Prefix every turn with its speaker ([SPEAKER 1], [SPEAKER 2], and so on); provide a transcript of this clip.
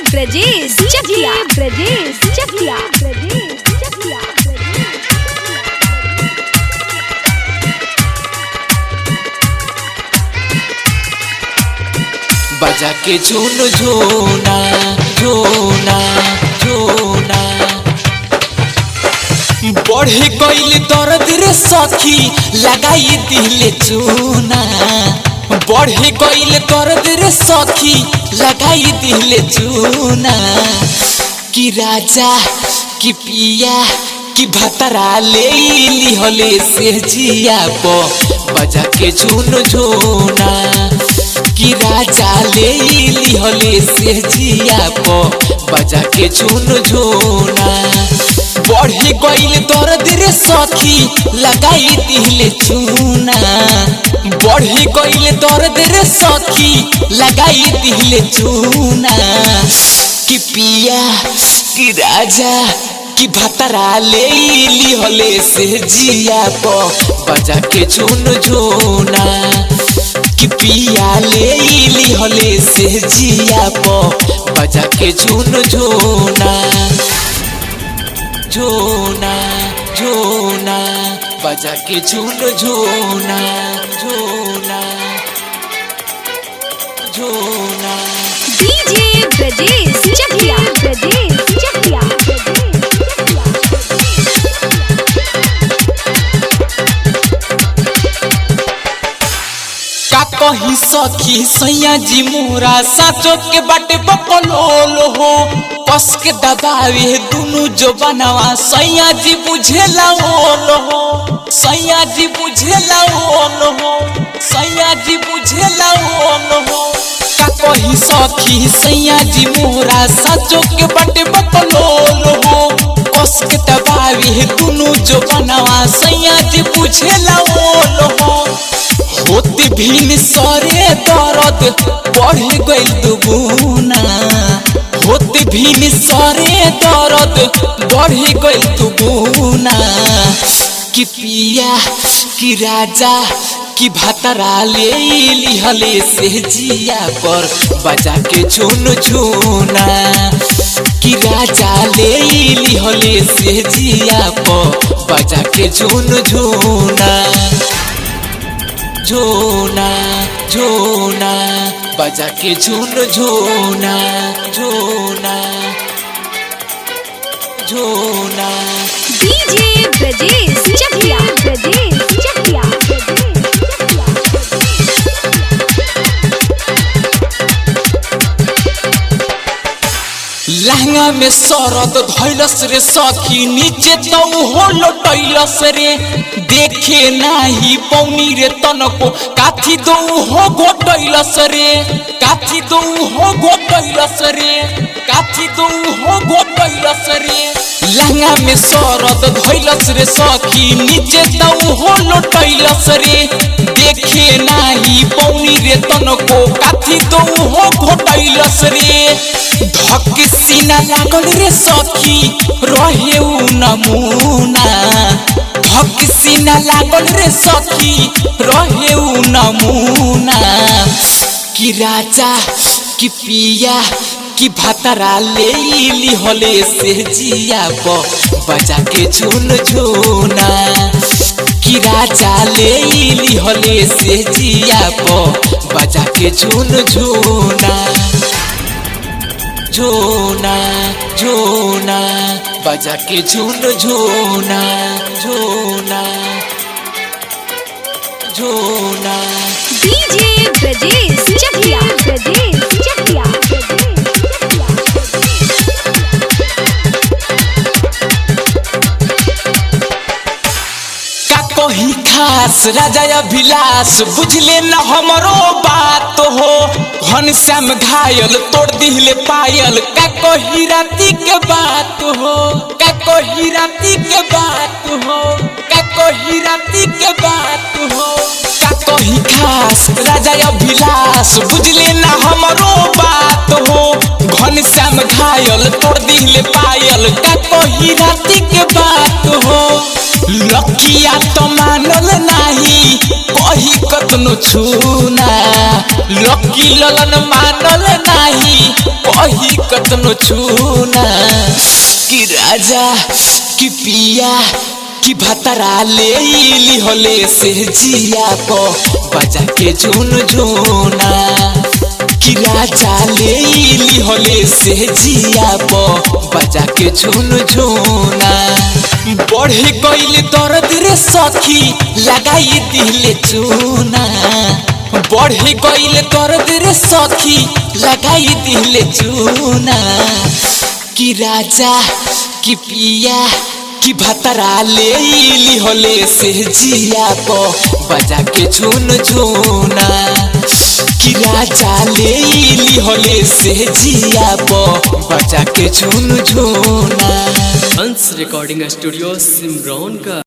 [SPEAKER 1] ब्रजेश चकिया ब्रजेश चकिया ब्रजेश चकिया
[SPEAKER 2] बजा के झून झूना झूना झूना बढ़े गईल दर्द रे सखी लगाई दिले चूना बढ़े गईल दर्द रे सखी लगाई दिले चूना कि राजा कि पिया कि भतरा ले लिहले से जिया प बजा के झून झूना कि राजा ले लिहले से जिया प बजा के झून झूना बढ़े गईल दर्द रे सखी लगाई दिले चूना बढ़े गईल दर्द रे सखी लगाई दिले चूना कि पिया कि राजा कि भतरा ले लिहले से जिया प बजा के झून झूना कि पिया ले लिहले से जिया प बजा के झून झूना झूना झूना बजा के झून झूना झूना झूना
[SPEAKER 1] डीजे ब्रजेश चकिया ब्रजेश चकिया
[SPEAKER 2] का कही सखी सैया जी मोरा साचो के बाटे बकलोल हो कस के दबावे दुनु जो बनवा सैया जी बुझेला ओल हो सैया जी बुझेला ओल हो सैया जी बुझेला ओल हो का कही सखी सैया जी मोरा साचो के बाटे बकलोल हो कस के दबावे दुनु जो बनवा सैया जी बुझेला ओल हो होती भीन सरे दर्द बढ़ गइल दुगुना होती भीन सरे दर्द बढ़ गइल दुगुना कि पिया कि राजा कि भतरा ले लिहले से जिया पर बजा के झुन झुना कि राजा ले लिहले से जिया पर बजा के झुन झुना झूना झूना बजा के झून झूना झूना झूना
[SPEAKER 1] डीजे ब्रजेश चकिया ब्रजेश चकिया
[SPEAKER 2] लहंगा में सरद धैलस रे सखी नीचे तो हो लटैलस रे देखे नाही पौनी रे तनको काथी दो हो घोटैलस रे काथी दो हो घोटैलस रे काथी दो हो घोटैलस रे लहंगा में सरद धैलस रे सखी नीचे तो हो लटैलस रे देखे नाही पौनी रे तनको काथी दो हो घोटैलस रे धक सीना लागल रे सखी रहे उ नमूना धक सीना लागल रे सखी रहे उ नमूना कि राजा कि पिया कि भतरा ले लिहले से जिया प बजा के झुन झुना कि राजा ले लिहले से जिया प बजा के झुन झुना झूना झूना बजा के झून झूना झूना झूना
[SPEAKER 1] डीजे ब्रजेश चकिया ब्रजेश चकिया
[SPEAKER 2] का कही खास राजा अभिलाष बुझले न हमरो बात हो घनश्याम घायल तोड़ दिले पायल का कही राती के बात हो का कही राती के बात हो का कही राती के बात हो का कही खास राजा अभिलाष बुझले न हमरो बात हो घनश्याम घायल तोड़ दिले पायल का कही राती के बात हो लकिया तो मानल नाही कही कतनो छूना लकी ललन मानल नाही कही धरी कतनो छूना कि राजा कि पिया कि भतरा ले इली होले से जिया को बजा के झुन झुना कि राजा ले इली होले से जिया को बजा के झुन झुना बढ़े गईल दर्द रे सखी लगाई दिले चूना बढ़े गईल दर्द रे सखी लगाई दिले चूना कि राजा कि पिया कि भतरा ले इली होले से जिया को बजा के झुन झुना कि राजा ले इली होले से जिया को बजा के झुन झुना
[SPEAKER 3] हंस रिकॉर्डिंग स्टूडियो सिमरौन का